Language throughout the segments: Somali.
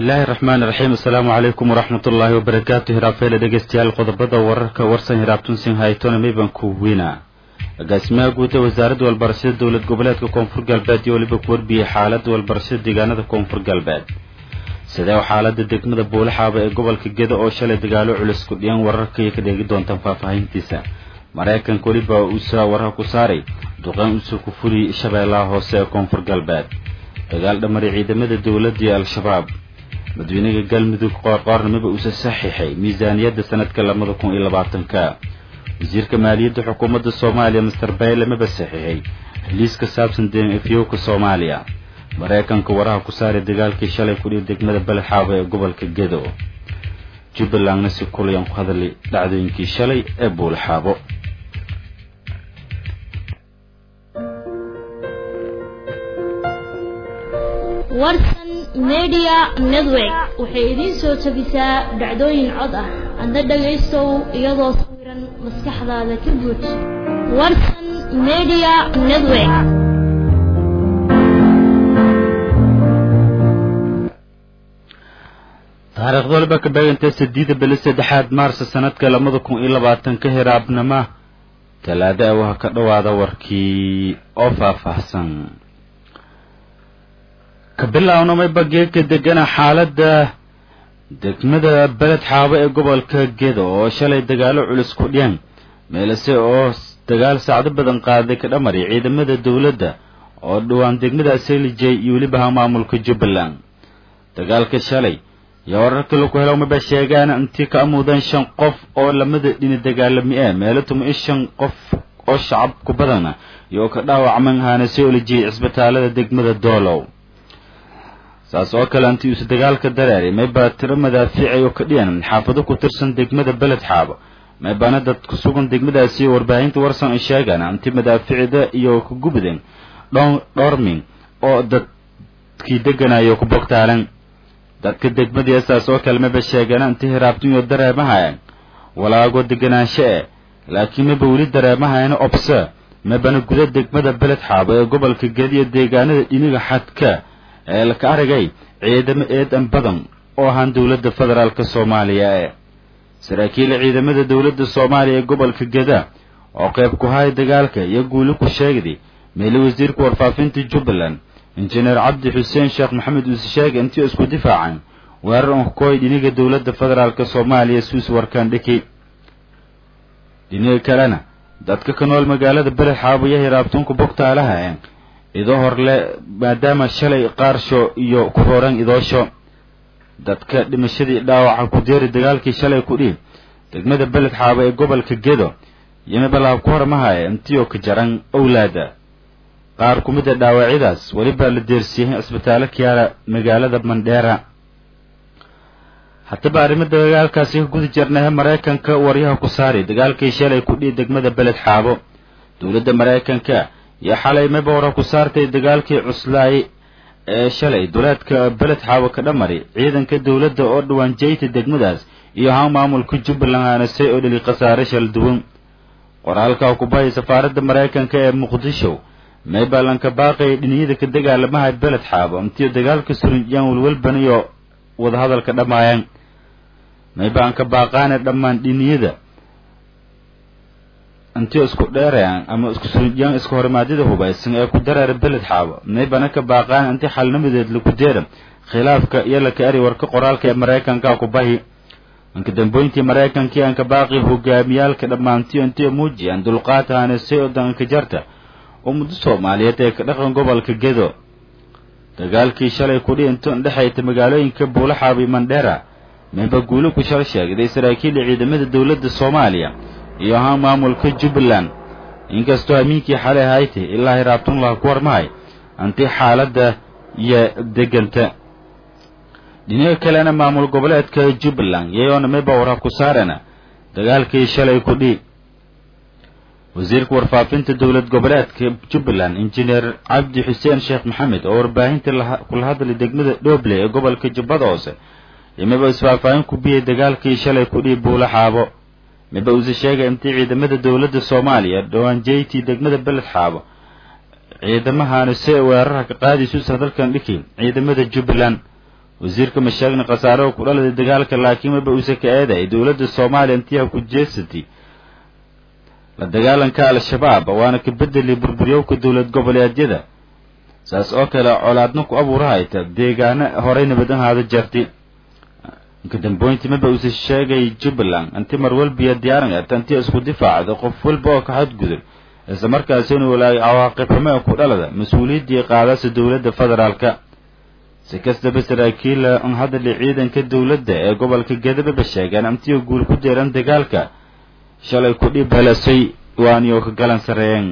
bismillaahi raxmaani raxiim assalaamu calaykum waraxmat ullaahi wabarakaatu hiraafeele dhegeystayaal qodobada wararka warsan hiraabtunsin haytona maybanku wina agaasimaha guud ee wasaaradda walbarashada dowlad goboleedka koonfur galbeed iyo weliba ku warbiyey xaaladda walbarashada deegaanada koonfur galbeed sidee xaalada degmada buulaxaaba ee gobolka geda oo shalay dagaalo culus ku dhiyan wararka iyo ka dheegi doontaan faahfaahintiisa maraykanka weliba uusa warar ku saaray duqaan uusoo ku fuliyey shabeellaha hoose ee koonfur galbeed dagaal dhamari ciidamada dowladda iyo al-shabaab madaxweynaha galmudug qoorqoornimaba uusa saxiixay miisaaniyadda sanadka labada kun iyo labaatanka wasiirka maaliyadda xukuumadda soomaaliya master bayle maba saxiixay heliis ka saabsan deen efyowka soomaaliya maraykanka waraha ku saaray dagaalkii shalay kudhihi degmada balexaabo ee gobolka gedo jubbalandna si kulayaan ku hadlay dhacdooyinkii shalay ee buulaxaabo warsan media network waxay idiin soo tabisaa dhacdooyin cod ah adna dhagaystow iyadoo sawiran maskaxdaada ka buuj warsan media network taariikhda waliba ka beegantay sideeda bili saddexaad maarsa sanadka labada kun iyo labaatanka hiraabnama talaada waha ka dhowaada warkii oo faahfaahsan ka bilaawna mayba geedka degana xaaladda degmada beled xaabo ee gobolka gedo oo shalay dagaalo culus ku dhiyan meelase oo dagaal saacdo badan qaaday ka dhamari ciidamada dowladda oo dhowaan degmada selijay iyo weliba ha maamulka jubbaland dagaalka shalay iyo wararka laku helo maba sheegaan intii ka amuudeen shan qof oo lamada dhini dagaalami ee meelo tuma i shan qof oo shacab ku badana iyo ka dhaawacman ahaana selijay cisbitaalada degmada doolow saas oo kale intii uuse dagaalka dareeray maybaa tiro madaafiicay oo ka dhiyan xaafado ku tirsan degmada beled xaabo maybaana dad ku sugan degmadaasi warbaahinta warsan ay sheegaan intii madaaficida iyo ku gubdeen dhorming oo dadkii deganayo ku bogtaalan dadka degmadii saas oo kale maba sheegaan intii hiraabtinyo dareemahayan walaago deganaansho e laakiin maba weli dareemahayana obse mabana guda degmada beled xaabo ee gobolka gediyo deegaanada dhiniga xadka ee laka aragay ciidamo eedan badan oo ahaan dowladda federaalk soomaaliya ee saraakiila ciidamada dowladda soomaaliya ee gobolka geda oo qayb ku haya dagaalka iyo guuli ku sheegday meeli wasiirka warfaafinta jubbaland injineer cabdi xuseen sheekh maxamed uuse sheegay intii isku difaacaan weerar onkooy dhiniga dowladda federaalk soomaaliya suis warkaan dhiki dhiniga kalena dadka ka nool magaalada beled xaabo iyo hiraabtunka bogtaalaha e idoo horle maadaama shalay qaarsho iyo ku rooran idoosho dadka dhimashadii dhaawaca ku deeri dagaalkii shalay ku dhiib degmada beled xaabo ee gobolka gedo yomibalaha ku hormahaya intiyoo ka jaran owlaada qaar ku mid a dhaawacyadaas welibaa la deersiiyey cisbitaallo kiyaala magaalada mandheera haddaba arrimada dagaalkaasi ka guda jirnahe maraykanka waryaha ku saaray dagaalkii shalay ku dhiib degmada beled xaabo dowladda maraykanka iyo xalay mayba wara ku saartay dagaalkii cuslaay ee shalay duleedka beled xaabo ka dhamari ciidanka dowladda oo dhawaan jeyta degmadaas iyo haa maamulka jubbaland aanasay oo dheli khasaare shal duwan qoraalka kubahaya safaaradda maraykanka ee muqdisho maybalanka baaqay dhiniyada ka dagaalamaha beled xaabo intiyo dagaalka surinjiyaan walwalban iyo wadahadalka dhammaayaan maybaanka baaqaane dhammaan dhiniyada intii isku dheerayaan ama isku surijiyaan iska horimaadyada hubaysan ee ku dareera beled xaabo maybana ka baaqaan intii xalnimadeed lagu deera khilaafka iyo laka eri warka qoraalka ee maraykanka ku bahi inka dambooyintii maraykankii aanka baaqi hogaamiyaalka dhammaantiyo intii muujiyaan dulqaad haanasay oo danka jarta ummada soomaaliyeed ee ka dhaqan gobolka gedo dagaalkii shalay kudhi intu indhexayta magaalooyinka buulaxaabo iyo mandheera mayba guuli ku shal sheegday saraakiila ciidamada dowladda soomaaliya iyo ahaan maamulka jubbaland inkastoo amiinkii xalay haytay ilaa hiraabtunlaha ku warmahay intii xaaladda iyo deganta dhinaga kalena maamul goboleedka jubbaland yayoona mayba warha ku saarana dagaalkii shalay ku dhii wasiirka warfaafinta dowlad goboleedka jubbaland injineer cabdi xuseen sheekh maxamed oo warbaahinta kula hadlay degmada dhooble ee gobolka jubbada hoose iyo mayba isfaahfaahin ku biyay dagaalkii shalay ku dhii buula xaabo miba uuse sheegay intii ciidamada dowladda soomaaliya dhowaan jeytii degmada beled xaabo ciidamahana si weerarha ka qaadaysuusa dalkan dhiki ciidamada jubbaland wasiirka mashaagni khasaare oo ku dhaladay dagaalka laakiin waba uuse ka eeday dowladda soomaaliya intiiha ku jeesatay la dagaalanka al-shabaab waana ka bedeli burburyowka dowlad goboleedyada saas oo kale colaadna ku abuurahayta deegaano horey nabad ahaada jartay inka damboyntii maba uuse sheegay jubbaland inti mar walbiya diyaarinata intii isku difaacda qof walba oo ka xadgudub isla markaasi inuu walaagay cawaaqib xume ku dhalada mas-uuliyaddii qaadasa dowladda federaalka si kastaba saraakiila un hadali ciidanka dowladda ee gobolka gedababa sheegeen intiioo guul ku deeran dagaalka shalay ku dhib helasay waaniyo ka galan sareeyeen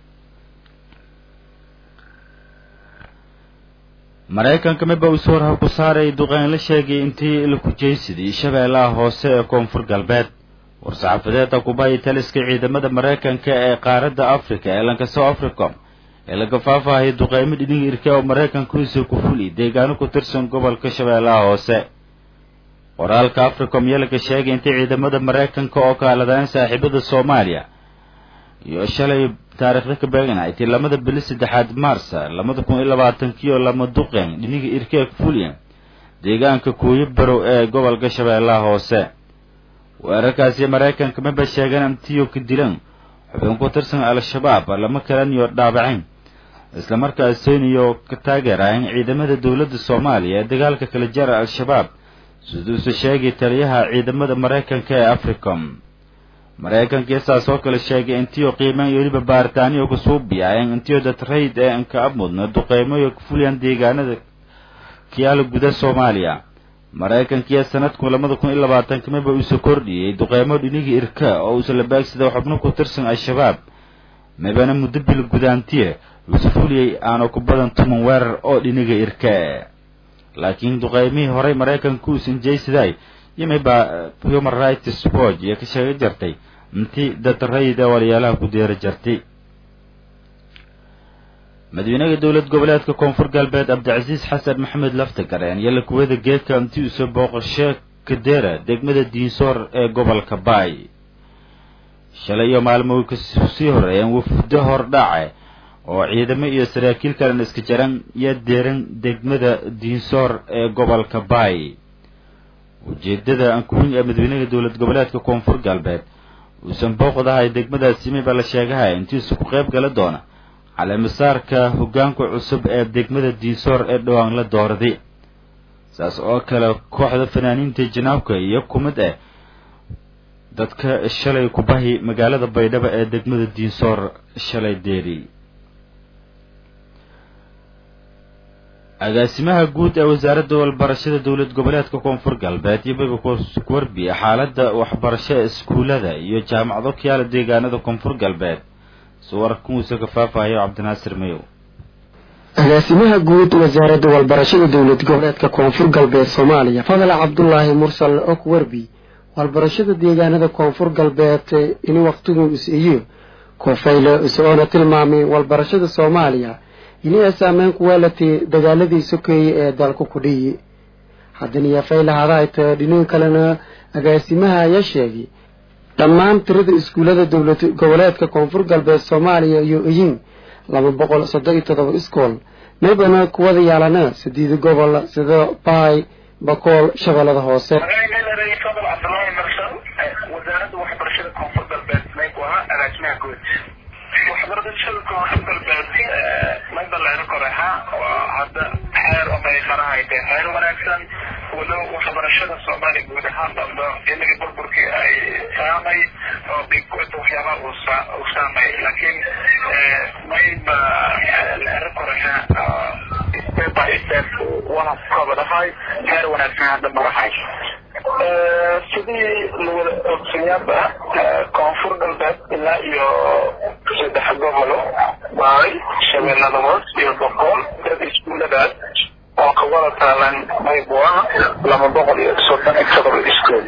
maraykanka miba uu soo warha ku saaray duqeyn la sheegay intii la kujaysadii shabeellaha hoose ee koonfur galbeed war-saxaafadeeda kubaya taliska ciidamada maraykanka ee qaaradda africa ee lankaso africom ee laga faafahayay duqeymo dhidhiga irke oo maraykankuisa ku fuli deegaano ku tirsan gobolka shabeellaha hoose qoraalka africom iyo laga sheegay intay ciidamada maraykanka oo kaaladaan saaxiibada soomaaliya iyo shalay taariikhda ka beeganayti lamada bili saddexaad maarsa labada kun iyo labaatankiioo lama duqeen dhiniga irkeeg fulyan deegaanka kuuyo barow ee gobolka shabeellaha hoose weerarkaasi maraykanka maba sheegeen intiyo ka dilan xubin ku tirsan al-shabaab lama kalaniyo dhaabacayn islamarkaasiniyo ka taageerayn ciidamada dowladda soomaaliya ee dagaalka kala jara al-shabaab siduuse sheegay taliyaha ciidamada maraykanka ee africom maraykanka saas oo kale sheegay intiyo qiimeyn iyo weliba baaritaaniyo kusuubiyaen intiyo datrayd ee anka abmudna duqeymoyo ka fuliyaan deegaanada kiyaala guda soomaaliya maraykankiiyo sanadku labada kun iyo labaatanka miba uuse kordhiyey duqeymo dhinigii irka oo uuse la baagsada xubno ku tirsan al-shabaab mibana muddo bil gudaantiye uuse fuliyey aana ku badan tuman weerar oo dhiniga irka laakiin duqeymihii horey maraykanka uusan jaysaday yimiba human rights watch iyo ka sheega jartay intii dadrayda walyaalaha ku deera jartay madaxweynaha dowlad goboleedka koonfur galbeed cabdicasiis xasan maxamed laftagareen iyo lakuwada geedka intii uuse booqasho kadeera degmada diinsoor ee gobolka baay shalay iyo maalmo kasii horeeyeen wafdo hordhace oo ciidamo iyo saraakiil kalen iska jaran iyo deeran degmada diinsoor ee gobolka baay ujeedada ankuwin ee madaxweynaha dowlad goboleedka koonfur galbeed uusan booqdahay degmadaasi miba la sheegahay intiisu ku qayb gala doona caleemisaarka hoggaanka cusub ee degmada diinsoor ee dhowaan la doorday saas oo kale kooxda fanaaniinta janaabka iyo kumid ah dadka shalay kubahi magaalada baydhabo ee degmada diinsoor shalay deeri agaasimaha guud ee wasaaradda walbarashada dowlad goboleedka koonfur galbeed iyo miba ku warbiya xaaladda waxbarasho ee iskuullada iyo jaamacado ka yaala deegaanada koonfur galbeed suwarkuusa ka faafahayo cabdinaasir mayow agaasimaha guud wasaaradda walbarashada dowlad goboleedka koonfur galbeed soomaaliya fadal cabdulaahi mursal ok werbi walbarashada deegaanada koonfur galbeed in waqtigu is-iyo koofeyle isagoona tilmaamay walbarashada soomaaliya inay saameyn ku weelatay dagaaladii sokeeye ee dalku kudhiyi haddana yafaylahaadaayta dhinin kalena agaasimaha ayaa sheegay dhammaan tirada iskuullada dowlad goboleedka koonfur galbeed soomaaliya iyo iyin laba boqol soddon iyo toddoba iskool meybana kuwada yaalana sideeda gobol sida baay bakool shabeellada hoose wasaaradda waxbarashada koonfur galbeed mayku ahaa agaasimaha guud waxbarashada koonfur galbeed mayba leero koreha waa hadda xeer omay qarahayde xeer wanaagsan wado waxbarashada soomaaliya guud ahaan dhamdo inagii burburkii ay saamay oo dhiggoota waxyaabaha uu saamay laakiin mayba leero koreha step by step wana kabadahay xeer wanaagsan hadda marahay sidii lawada ogsanyaaba koonfur galbeed ilaa iyo saddex gobolo baay shabeellada hoos iyo boqol dad iskuuladaas oo ka wada taalan mayboa laba boqol iyo soddon iyo todoba iskuul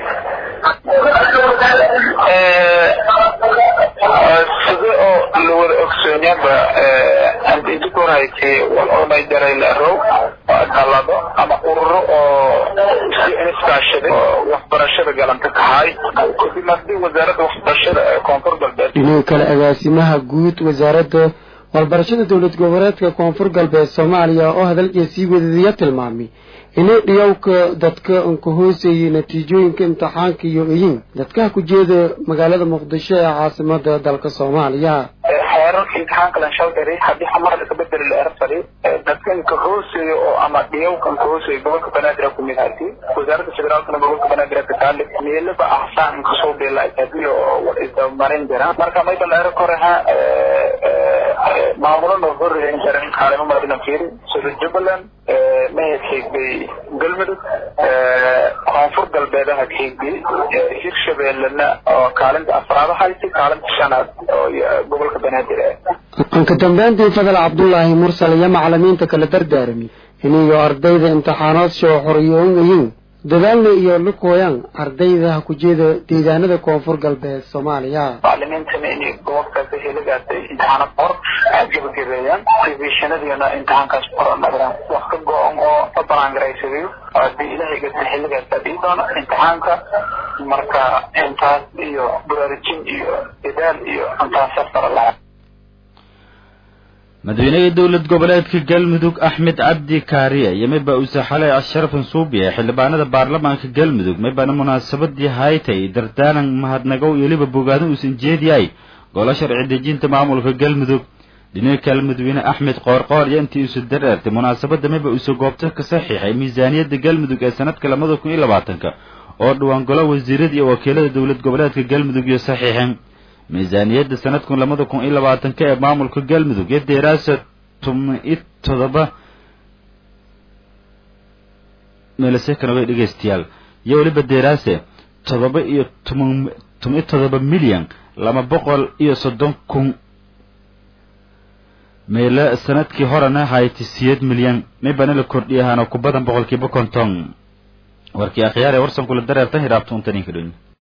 sida oo lawada ogsoonyaaba andidikorhayti wal oonay jaray leerow dalado ama ururo oo si iskaashaday oo waxbarashada galanta tahay kadib haddii wasaaradda waxbarashada ee koonfur galbeed dhinaca kale agaasimaha guud wasaaradda walbarashada dowlad goboleedka koonfur galbeed soomaaliya oo hadalkii sii wadadiya tilmaamay inay dhiyowka dadka unka hooseeyey natiijooyinka imtixaanka iyo iyin dadkaha ku jeeda magaalada muqdisho ee caasimada dalka soomaaliya xeerarka imtixaanka lanshaldari haddii xamar ka bedeli la erfari dadkan ka hooseeyo oo ama dhiyowkan ka hooseeyo gobolka banaadir ku mid hati wasaaradda federaalkana gobolka banaadir ka taali meelaba ahsaan kasoo beela taadiyo oo isdabamarin jira marka mayba la ero koreha maamulana horreeyan jiran kaalimo madina fiiri sida jubbaland mahad xeegbay galmudug koonfur galbeedaha xeegbay hirshabeellena oo kaalinta afraad hayti kaalinta shanaad oo gobolka banaadir anka dambeyntii fadal cabdulaahi mursal iyo macalimiinta kala dardaarami iniyo ardayda imtixaanaadshoo xoriyoon yihiin dadaalna iyo lukooyaan ardayda ha ku jeeda deegaanada koonfur galbeed soomaaliya macalimiintana inay gobolkaasi heligaasay imtixaanad hor aad gabagabeeyaan revisionadiina imtixaankaas hor nagdaan wax ka go-an oo la banaangaraysadayo haddii ilaahay gata xilligaasa dhii doono imtixaanka marka intaas iyo baraarujin iyo dadaal iyo intaas safara laha madaxweynaha dowlad goboleedka galmudug axmed cabdi kaariye iyo mayba uuse xalay asharafan suubiye xildhibaanada baarlamaanka galmudug maybana munaasabadii haytay dardaalan mahadnagow iyo weliba bogaadin uusan jeediyay golo sharci dejinta maamulka galmudug dhinaca kale madaxweyne axmed qoorqoor iyo intii uuse dareertay munaasabadda mayba uuse goobta ka saxiixay miisaaniyadda galmudug ee sanadka labada kun iyo labaatanka oo dhawaan golo wasiirada iyo wakiilada dowlad goboleedka galmudug iyo saxiixeen miisaaniyadda sanadkun labada kun iyo labaatanka ee maamulka galmudug iyo deeraasa tumi todoba meelasekana way dhegeystayaal iyo weliba deeraase todoba iyo tuma tumi todoba milyan laba boqol iyo soddon kun meelo sanadkii horena hayti siyeed milyan maybana la kordhiya ahaana ku badan boqolkiiba konton warkii akhyaar ee warsan kula dareertan hiraabta untaninka dhoyn